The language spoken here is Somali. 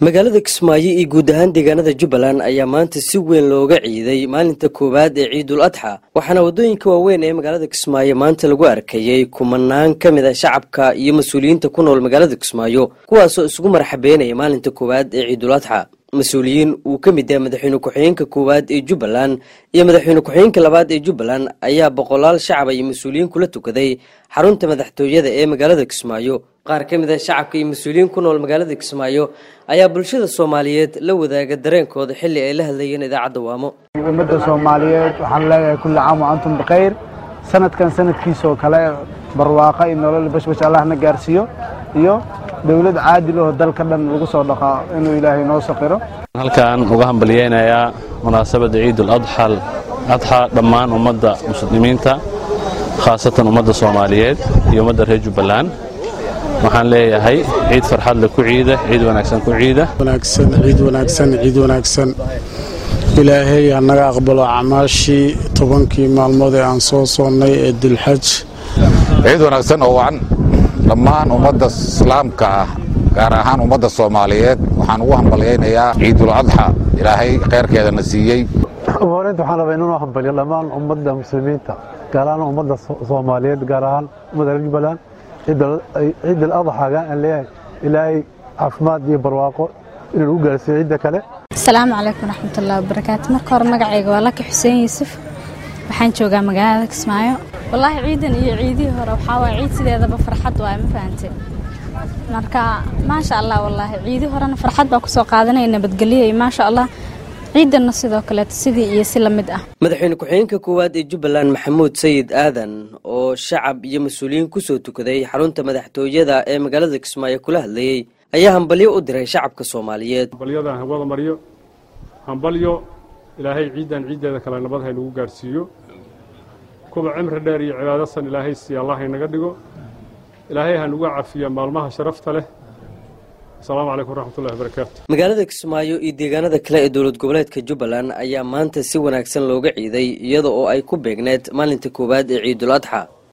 magaalada kismaayo iyo guud ahaan deegaanada jubbaland ayaa maanta si weyn looga ciiday maalinta koowaad ee ciidul adxa waxaana waddooyinka waaweyn ee magaalada kismaayo maanta lagu arkayey kumanaan ka mid a shacabka iyo mas-uuliyiinta ku nool magaalada kismaayo kuwaasoo isugu marxabeynaya maalinta koowaad ee ciidul adxa mas-uuliyiin uu ka mid yahay madaxweyne ku-xigeenka koowaad ee jubbaland iyo madaxweyne ku-xigeenka labaad ee jubbaland ayaa boqolaal shacaba iyo mas-uuliyiin kula tukaday xarunta madaxtooyada ee magaalada kismaayo qaar ka mid a shacabka iyo mas-uuliyiin ku nool magaalada kismaayo ayaa bulshada soomaaliyeed la wadaaga dareenkooda xilli ay la hadlayeen idaacadda waamo ummadda soomaaliyeed waxaan leeyahay kulli caam wa antum bikhayr sanadkan sanadkiisoo kale barwaaqa iyo nolol bashbash allahna gaarsiiyo iyo dowlad caadil oo dalka dhan lagu soo dhaqaa inuu ilaahay noo saqiro halkaan uga hambalyeynayaa munaasabadda ciidul adxal adxa dhammaan ummadda muslimiinta khaasatan ummadda soomaaliyeed iyo ummadda reer jubbaland waxaan leeyahay ciid farxadle ku ciida ciid wanaagsan ku ciida wanaagsan ciid wanaagsan ciid wanaagsan ilaahay hanaga aqbalo acmaashii tobankii maalmood ee aan soo soonnay ee dulxaj ciid wanaagsan oo wacan dhammaan ummadda islaamka ah gaar ahaan ummadda soomaaliyeed waxaan ugu hambalyaynayaa ciidul adxa ilaahay khayrkeedana siiyey horeynta waxaan rabaa inuu hambalyo dhammaan ummadda muslimiinta gaar ahaan ummadda soomaaliyeed gaar ahaan ummadda reer jubbaland ciidal adxaga aan leeyahay ilaahay caafimaad iyo barwaaqo inuu ugu gaarsiiyo ciidda kale asalaamu calaykum waraxmatullahi wabarakaatu marka hore magacayga waa laki xuseen yuusuf waxaan joogaa magaalada kismaayo wallaahi ciidan iyo ciidihii hore waxaa waay ciid sideedaba farxad waay ma fahante marka maasha allah wallaahi ciidii horena farxad baa kusoo qaadanaya nabadgelyo iyo maasha allah ciidanna sidoo kaleeto sidii iyo si la mid ah madaxweyne ku-xigeenka koowaad ee jubbaland maxamuud sayid aadan oo shacab iyo mas-uuliyiin kusoo tukaday xarunta madaxtooyada ee magaalada kismaayo kula hadlayey ayaa hambalyo u diray shacabka soomaaliyeed hambalyadan hawada maryo hambalyo ilaahay ciiddan ciiddeeda kale nabad haynagu gaarhsiiyo kuba cimri dheer iyo cibaadasan ilaahay siiya allah haynaga dhigo ilaahay hanuga cafiya maalmaha sharafta leh asalaamu calaykum waraxmatullahi wabarakaatu magaalada kismaayo iyo deegaanada kale ee dowlad goboleedka jubbaland ayaa maanta si wanaagsan looga ciiday iyada oo ay ku beegneed maalinta koowaad ee ciidul adxa